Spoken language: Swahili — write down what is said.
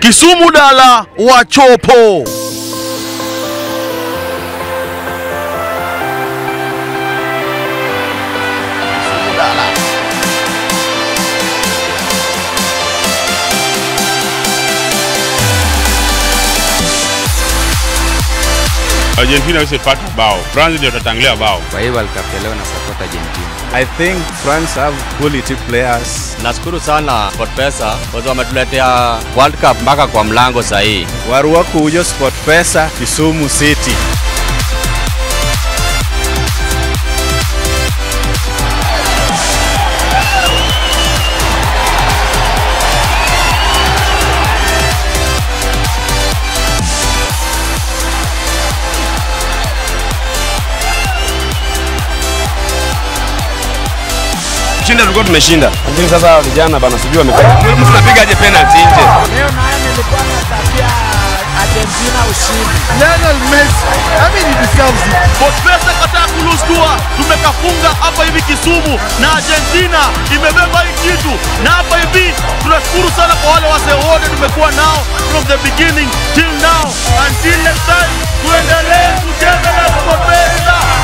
Kisumu Dala wa Chopo. Argentina hawezi pata bao, France ndio tatangulia bao. Kwa hiyo World Cup ya leo na support Argentina. I think France have quality players. Nashukuru sana SportPesa kwa sababu wametuletea World Cup mpaka kwa mlango sahihi. Warua kujo SportPesa Kisumu City. Kushinda tulikuwa tumeshinda. Lakini sasa vijana bana sijui wamefanya. Mtu napigaje penalty nje? Leo naye nilikuwa natakia Argentina ushindi. Lionel Messi, I mean he deserves it. SportPesa kataa kulustua, tumekafunga hapa hivi Kisumu na Argentina imebeba hii kitu, na hapa hivi tunashukuru sana kwa wale wasee wote tumekuwa nao from the beginning till now. Until next time, tuendelee kucheza na SportPesa.